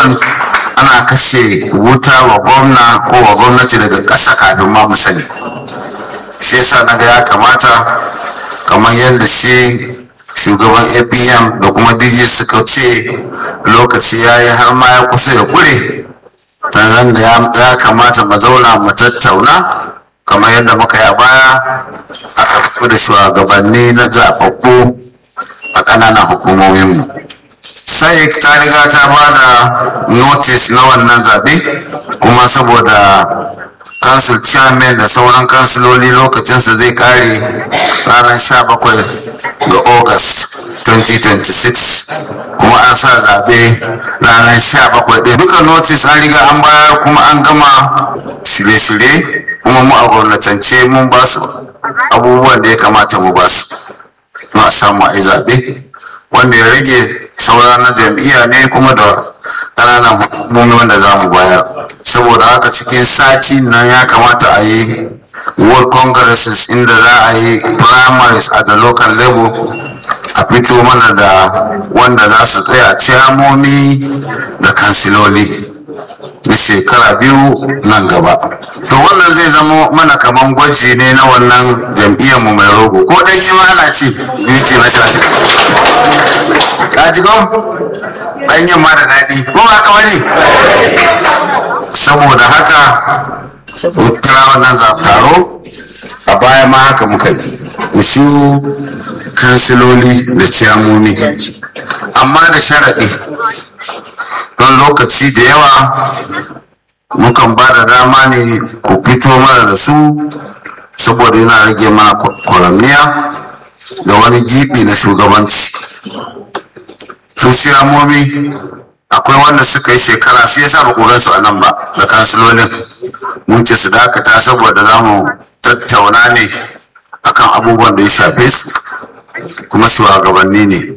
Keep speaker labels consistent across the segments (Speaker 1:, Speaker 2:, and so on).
Speaker 1: miliyon ana kashe wuta wa gwamna ko wa gwamnati daga ƙasa kafin ma mu sani shi yasa na ga ya kamata kamar yadda shi shugaban apm da kuma dj suka ce lokaci ya yi har ma ya kusa ya kure nan da ya kamata mu zauna mu tattauna kamar yadda muka yi a baya aka fito da shugabanni na zaɓaɓɓu a ƙananan hukumominmu sai ta riga ta ba da notice na wannan zaɓe kuma saboda council chairman da sauran kansiloli lokacinsa zai kare ranar 17 ga august 2026 kuma an sa zaɓe ranar 17 ɗin duka notice an riga an bayar kuma an gama shirye-shirye kuma mu a gwamnatance mun ba su abubuwan da ya kamata mu ba su a samu a yi zaɓe wanda ya rage saura na jam'iyya ne kuma da ƙananan hukumomi wanda za mu bayar saboda haka cikin sati nan ya kamata a yi world congresses inda za a yi primaries at the local level a fito mana da wanda za su tsaya ciyamomi da kansiloli na shekara biyu nan gaba to wannan zai zama mana kaman gwaji ne na wannan jam'iyyar mu mai rogo ko dan yi ana ce duki na shaci kaji ko dan yin ma da daɗi ko ba ka bane saboda haka kira wannan taro a baya ma haka muka yi mu shi kansiloli da ciyamomi amma da sharaɗi don lokaci da yawa mukan ba da dama ne ku fito mana da su saboda yana rage mana kwaramniya da wani gibi na shugabanci su shiyamomi akwai wanda suka yi shekara su yasa ba ku su a nan ba da kansilolin mun ce su dakata saboda za mu tattauna ne akan abubuwan da ya shafe su kuma shugabanni ne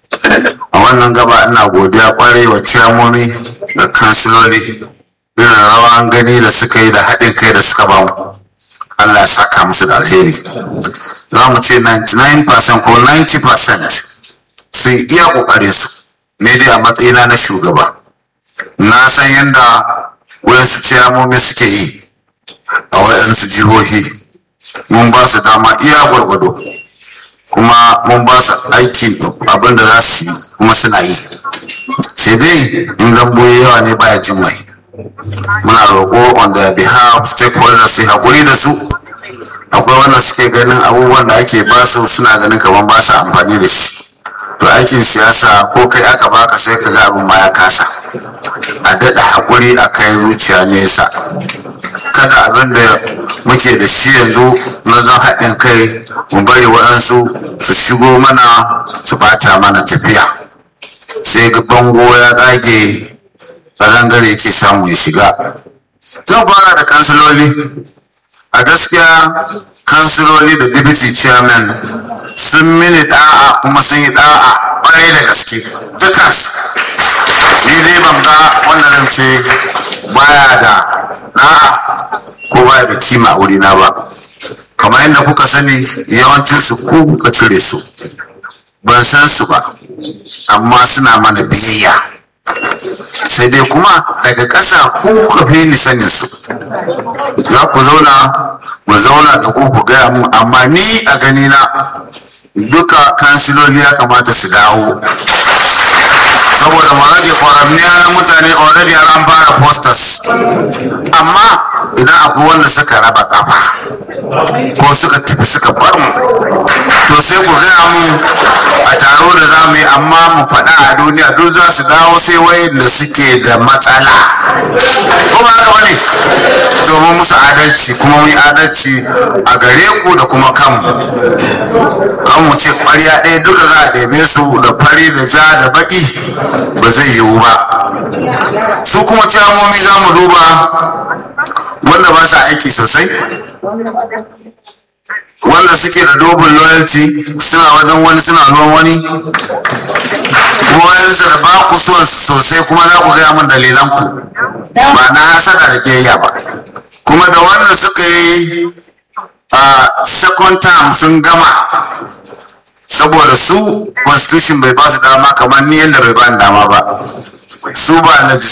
Speaker 1: a wannan gaba ina godiya kwarai wa ciyamomi da kansiloli irin rawan gani da suka yi da haɗin kai da suka bamu Allah ya saka musu da alheri za mu ce 99% ko 90% sun iya ƙoƙarin su ne dai a matsayina na shugaba na san yadda wayansu ciyamomi suke yi a wayansu jihohi mun ba su dama iya gwargwado kuma mun ba su aiki abin da za su yi kuma suna yi sai dai in dambo yawa ne baya jin mai muna roƙo on their behalf stakeholders su haƙuri da su akwai wanda suke ganin abubuwan da ake ba su suna ganin kamar ba su amfani da shi to aikin siyasa ko kai aka baka sai ka ga abin ma ya kasa a daɗa haƙuri a kai zuciya nesa kada abin da muke da shi yanzu na zan haɗin kai mu bari waɗansu su shigo mana su bata mana tafiya sai ga bango ya tsage ƙarangare yake samu ya shiga zan fara da kansiloli a gaskiya kansiloli da deputy chairman sun mini da'a kuma sun yi da'a ƙwarai da gaske dukansu ni dai ban ga wanda zan ce baya da da'a ko baya da kima a wurina ba kamar yadda kuka sani yawancin su ko kuka cire su ban san su ba amma suna mana biyayya sai dai kuma daga ƙasa ko kuka fi ni sanin su za ku zauna mu zauna da ku ku gaya mu amma ni a gani na duka kansiloli ya kamata su dawo saboda mu rage kwaramniya na mutane already an fara posters amma idan akwai wanda suka raba kafa ko suka tafi suka bar mu to sai ku gaya mu a taro da za mu yi amma mu faɗa a duniya duk za su dawo sai wayanda suke da matsala ko ba haka bane domin musu adalci kuma mu yi adalci a gare ku da kuma kanmu kan mu ce ƙwarya ɗaya duka za a ɗebe su da fari da ja da baƙi ba zai yiwu ba su kuma ciyamomi za mu duba wanda ba sa aiki sosai wanda suke da dobin loyalty suna wajen wani suna ruwan wani goyensa da ba ku son su sosai kuma za ku gaya min dalilan ku ba na hasada da kiyayya ba kuma da wanda suka yi a second term sun gama saboda su constitution bai ba su dama kamar ni yadda bai ba ni dama ba su ba